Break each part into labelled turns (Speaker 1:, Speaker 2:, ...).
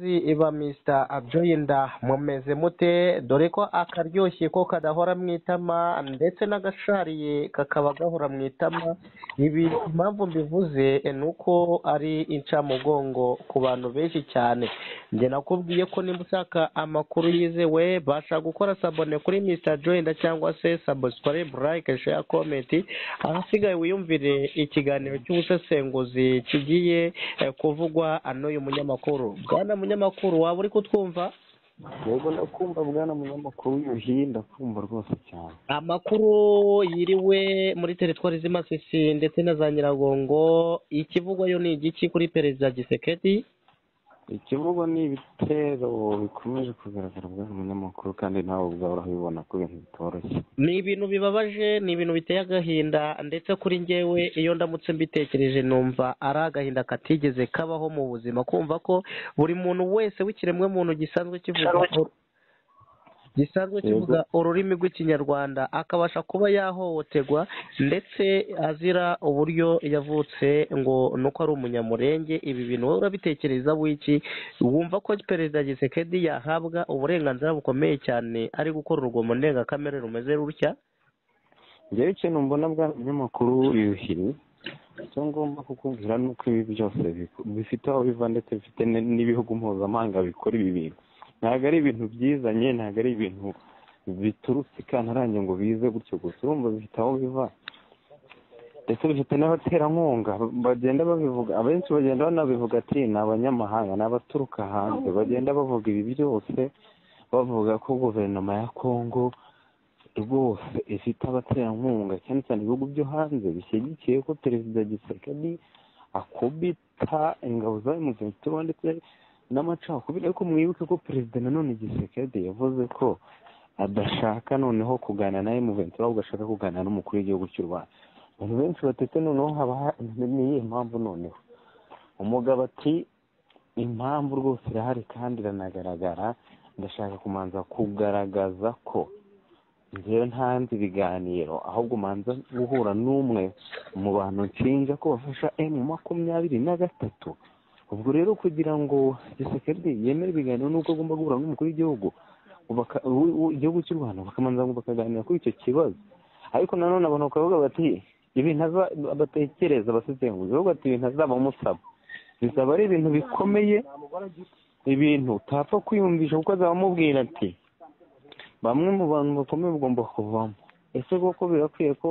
Speaker 1: iba misita abjoyinda mumeze mute dore ko akaryoshye ko kadahora mu itama ndetse n'agashariye kakaba gahora mu itama ibi impamvu mbivuze ni uko ari incamugongo ku bantu benshi cyane njye nakubwiye ko niba ushaka amakuru yizewe basha gukora sabone kuri misita joyinda cyangwa se sabusikarayibu layike sheya komenti ahasigaye wiyumvire ikiganiro cy'ubusesenguzi kigiye eh, kuvugwa n'uyu munyamakuru bwana munyamakuru waba uri kutwumva
Speaker 2: yego ndakumva bwana munyamakuru yuhi ndakumva rwose cyane
Speaker 1: amakuru yiriwe muri teritwari z'imasisi ndetse na za nyiragongo ikivugwayo ni igiki kuri perezida gisekedi
Speaker 2: ikivugo ni ibitero bikomeje kugaragara bwana munyamakuru kandi nawe ubwawe urabibona ko ibintu bitoroshye
Speaker 1: ni ibintu bibabaje ni ibintu biteye agahinda ndetse kuri njyewe iyo ndamutse mbitekereje numva ari agahinda katigeze kabaho mu buzima kumva ko buri muntu wese w'ikiremwa muntu gisanzwe kivuga gisanzwe kivuga ururimi rw'ikinyarwanda akabasha kuba yahohoterwa ndetse azira uburyo yavutse ngo ni uko ari umunyamurenge ibi bintu wowe urabitekereza wiki wumva ko perezida gisekedi yahabwa uburenganzira bukomeye cyane ari gukora urugomo ndengakamere rumeze rutya
Speaker 2: njyewe ikintu mbona bwana munyamakuru yuhiri icyo ngomba kukubwira ni uko ibi byose biku- bifite aho biva ndetse bifite n- n'ibihugu mpuzamahanga bikora ibi bintu ntabwo ari ibintu byizanye ntabwo ari ibintu biturutse ikantarange ngo bize gutyo gusa urumva bifite aho biva ndetse bifite n'abaterankunga bagenda babivuga abenshi bagenda banabivuga ati ni abanyamahanga ni abaturuka hanze bagenda bavuga ibi byose bavuga ko guverinoma ya kongo rwose ifite abaterankunga cyane cyane ibihugu byo hanze bishyigikiye ko perezida gisekedi akubita ingabo za emutiyeni ndetse n'amacakubiri ariko mwibuke ko perezida nanone gisekedi yavuze ko adashaka noneho kuganira na emutiyeni ahubwo ashaka kuganira n'umukuru w'igihugu cy'u rwanda abantu benshi batetse noneho haba ha- ni iyihe mpamvu noneho umugabo ati impamvu rwose irahari kandi iranagaragara ndashaka kumanza kugaragaza ko njyewe ntanze ibiganiro ahubwo manza guhura n'umwe mu bantu nshinja ko bafasha emu makumyabiri na gatatu ubwo rero kugira ngo gisekedi yemere ibiganiro n'ubwo agomba guhura n'umukuru w'igihugu baka- w- w- igihugu cy'u rwanda bakamanza ngo bakaganira kuri icyo kibazo ariko nanone abantu bakavuga bati ibintu aza- batekereza basesenguzi bavuga bati ibintu azaba amusaba bizaba ari ibintu bikomeye ibintu utapfa kwiyumvisha kuko azaba amubwira ati bamwe mu bantu bakomeye ugomba kuvamo ese koko birakwiye ko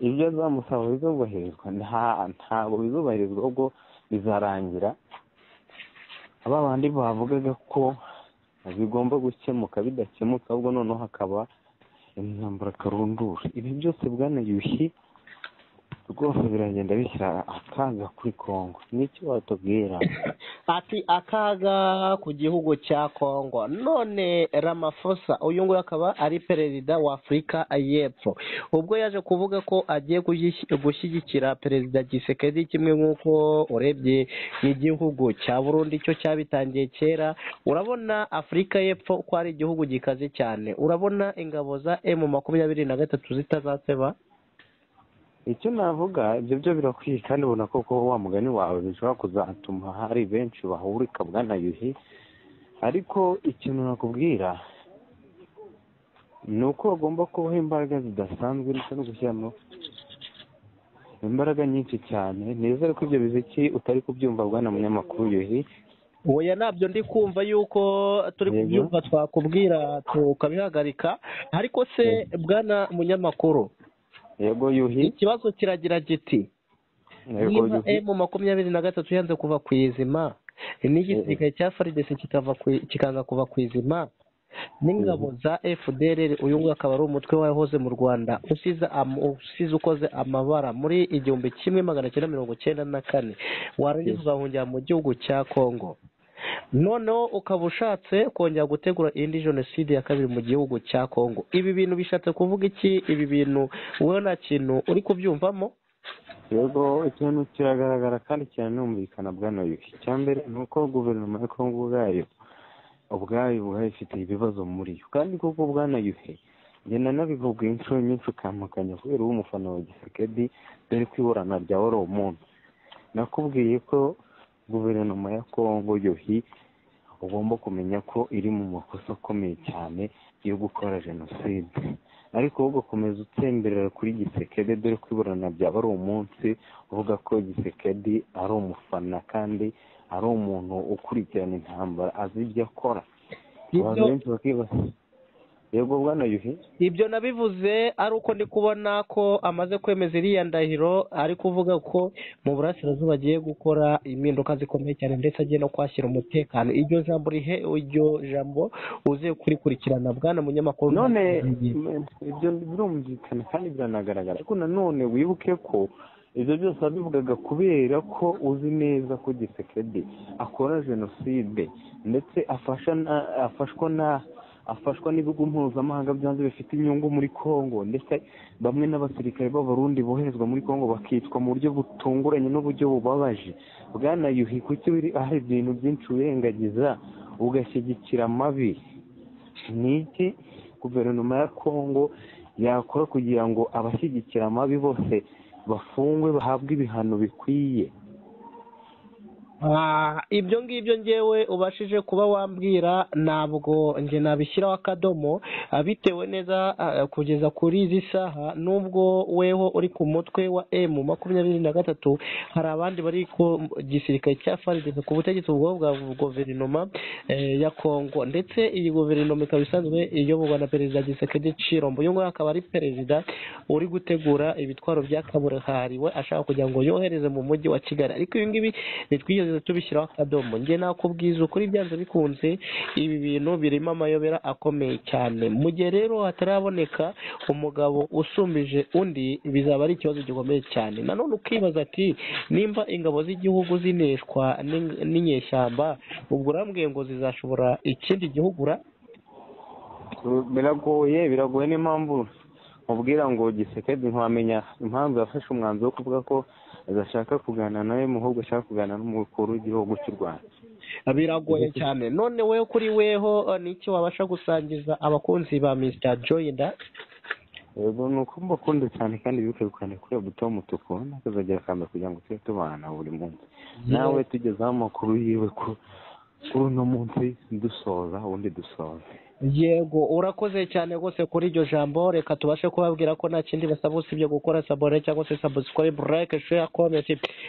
Speaker 2: ibyo azamusaba bizubahirizwa nta ntabwo bizubahirizwa ahubwo bizarangira ba bandi bavugaga ko bigomba gukemuka bidakemuka ahubwo noneho hakaba intambara karundura ibi byose bwana yuhi rwose biragenda bishyira akaga kuri kongo nicyo watubwira
Speaker 1: ati akaga ku gihugu cya kongo none ramaphosa uyu nguyu akaba ari perezida wa afurika y'epfo ubwo yaje kuvuga ko agiye gushyi- gushyigikira perezida gisekedi kimwe nk'uko urebye igihugu cya burundi cyo cyabitangiye kera urabona afurika y'epfo ko ari igihugu gikaze cyane urabona ingabo za emu makumyabiri na gatatu zitazaseba
Speaker 2: icyo navuga ibyo byo birakwiye kandi ubona ko kuba wa mugani wawe bishobora kuzatuma hari benshi bahurika bwana yuhi ariko ikintu nakubwira ni uko hagomba kubaho imbaraga zidasanzwe ndetse no gushyiramo imbaraga nyinshi cyane nizere ko ibyo biziki utari kubyumva bwana munyamakuru yuhi
Speaker 1: oya nabyo ndi kumva yuko turi
Speaker 2: Yego.
Speaker 1: kubyumva twakubwira tukabihagarika ariko se bwana munyamakuru
Speaker 2: yego yuhi
Speaker 1: ikibazo kiragira giti
Speaker 2: yego
Speaker 1: niba
Speaker 2: yuhi
Speaker 1: emu makumyabiri na gatatu yanze kuva ku izima n'igisirikare cya faridesi kikava ku- kikanga kuva ku izima n'ingabo za fdr uyu nguyu akaba ari umutwe wahoze mu rwanda usize am- usize ukoze amabara muri igihumbi kimwe magana cyenda mirongo cyenda na kane warangiza ugahungira mu gihugu cya kongo noneho ukaba ushatse kongera gutegura indi jenoside ya kabiri mu gihugu cya kongo ibi bintu bishatse kuvuga iki ibi bintu wowe nta kintu uri kubyumvamo
Speaker 2: yego ikintu kiragaragara kandi kiranumvikana bwana yuhi icya mbere ni uko guverinoma ya kongo ubwayo ubwayo ubwayo ifite ibibazo muri yo kandi koko bwana yuhi ngenda nabikubwiye inshuro nyinshi ukampakanya kubera uba umufana wa gisekedi dore ko iburana rya wari umuntu nakubwiye ko guverinoma ya kongo yuhi ugomba kumenya ko iri mu makosa akomeye cyane yo gukora jenoside ariko wowe ugakomeza utemberera kuri gisekedi dore ko iburana byaba ari umunsi uvuga ko gisekedi ari umufana kandi ari umuntu ukurikirana intambara azi ibyo akora abantu
Speaker 1: Ibyo-
Speaker 2: benshi bakibaza yego bwana yuhi
Speaker 1: ibyo nabivuze ari uko ndi kubona ko amaze kwemeza iriya ndahiro ari kuvuga ko mu burasirazuba agiye gukora impinduka zikomeye cyane ndetse agiye no kwashyira umutekano iryo jambo rihe iryo jambo uze kurikurikirana bwana munyamakuru
Speaker 2: none ibyo birumvikana kandi biranagaragara ariko nanone wibuke ko ibyo byose wabivugaga kubera ko uzi neza ko gisekedi akora jenoside ndetse afasha na- afashwa na afashwa n'ibigo mpuzamahanga byanze bifite inyungu muri kongo ndetse bamwe n'abasirikare b'abarundi boherezwa muri kongo bakicwa mu buryo butunguranye n'uburyo bubabaje bwana yuhi kuki wiri- hari ibintu byinshi urengagiza ugashyigikira amabi ni iki guverinoma ya kongo yakora kugira ngo abashyigikira amabi bose bafungwe bahabwe ibihano bikwiye
Speaker 1: Ah, ibyo ngibyo ngewe ubashije kuba wambwira ntabwo nge nabishyiraho akadomo ah, bitewe neza ah, kugeza kuri izi saha nubwo weho uri ku mutwe wa emu makumyabiri na gatatu hari abandi bari ku gisirikare cya farigeze ku butegetsi ubwo bwa guverinoma eh, ya kongo ndetse iyi guverinoma ikaba isanzwe iyoborwa na perezida gisekedi cirombo uyu nguyu akaba ari perezida uri gutegura ibitwaro bya kabuhariwe we ashaka kugira ngo yohereze mu mujyi wa kigali ariko ibi ngibi ntitwigeze tubishyiraho akadomo njye nakubwiza ukuri byanze bikunze ibi bintu birimo amayobera akomeye cyane mu gihe rero hataraboneka umugabo usumbije undi bizaba ari ikibazo gikomeye cyane nanone ukibaza ati nimba ingabo z'igihugu zineshwa n'ing- n'inyeshyamba ubwo urambwiye ngo zizashobora ikindi gihugu ra
Speaker 2: biragoye biragoye n'impamvu mubwira ngo gisekedi ntiwamenya impamvu yafashe umwanzuro wo kuvuga ko adashaka kuganira nawe mu ahubwo ashaka kuganira n'umukuru w'igihugu cy'u rwanda
Speaker 1: biragoye cyane none we kuri weho eh, niki wabasha gusangiza abakunzi ba mr joyinda
Speaker 2: yego ni uko mbakunda cyane kandi bibuke gukanda kuri buto y'umutuku n'akazagira akanda kugira ngo tujye tubana buri munsi nawe tugezeho amakuru yiwe ko kuri uno munsi dusoza ubundi dusoza
Speaker 1: yego urakoze cyane rwose kuri iryo jambo reka tubashe kubabwira ko nta kindi basaba usibye gukora sabone cyangwa se sabusikoribe like share comment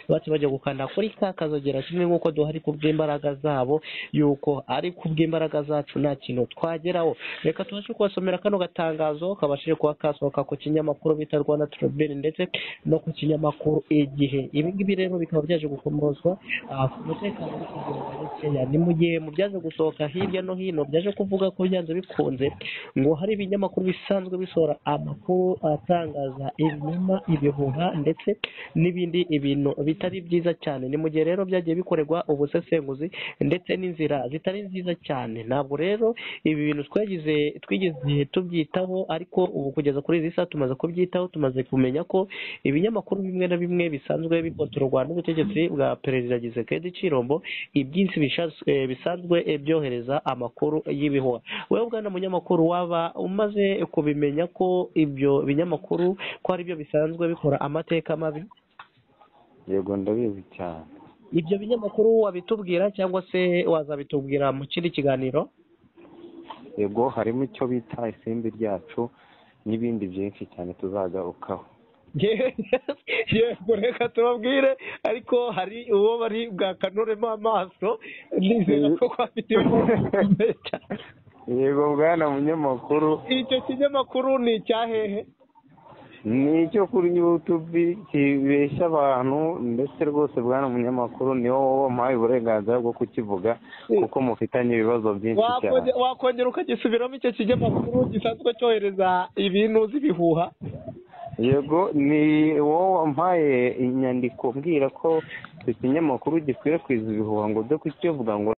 Speaker 1: bace bajya gukanda kuri ka kazogera kimwe nk'uko duhari ku bw'imbaraga zabo yuko ari ku bw'imbaraga zacu nta kintu twageraho reka tubashe kubasomera kano gatangazo kabashije kuba kasohoka ku kinyamakuru bita rwanda tribune ndetse no ku kinyamakuru igihe ibi ngibi rero bikaba byaje gukomozwa ah, ku mutekano uri kugenda gakeya ni mu gihe mu byaje gusohoka hirya no hino byaje kuvuga ko byanze bikunze ngo hari ibinyamakuru bisanzwe bisohora amakuru atangaza ibinyoma ibihuha ndetse n'ibindi ibintu bitari byiza cyane ni mu gihe rero byagiye bikorerwa ubusesenguzi ndetse n'inzira zitari nziza cyane ntabwo rero ibi bintu twagize twigeze tubyitaho ariko ubu kugeza kuri izi saha tumaze kubyitaho tumaze kumenya ko ibinyamakuru bimwe na bimwe bisanzwe bikontororwa n'ubutegetsi bwa perezida gisekedi cirombo ibyinshi bishas- eh, bisanzwe eh, byohereza amakuru y'ibihuha wewe bwana munyamakuru waba umaze kubimenya ko ibyo binyamakuru ko ari byo bisanzwe bikora amateka mabi
Speaker 2: yego ndabizi cyane
Speaker 1: ibyo binyamakuru wabitubwira cyangwa se wazabitubwira mu kindi kiganiro
Speaker 2: yego harimo icyo bita isimbi ryacu n'ibindi byinshi cyane tuzagarukaho
Speaker 1: yego reka tubabwire ariko hari uwo bari bwakanuremo amaso nizera ko kwafite ibikombe cyane
Speaker 2: yego bwana munyamakuru
Speaker 1: icyo kinyamakuru ni icyahehe
Speaker 2: ni icyo kuri yutubi kibeshya abantu ndetse rwose bwana munyamakuru ni wowe wampaye uburenganzira bwo kukivuga kuko mufitanye ibibazo byinshi cyane
Speaker 1: Wakonge- wakongera ukagisubiramo icyo kinyamakuru gisanzwe cyohereza ibintu z'ibihuha
Speaker 2: yego ni wowe wampaye inyandiko mbwira ko icyo kinyamakuru gikwirakwiza ibihuha ngo ujye kukivuga ngo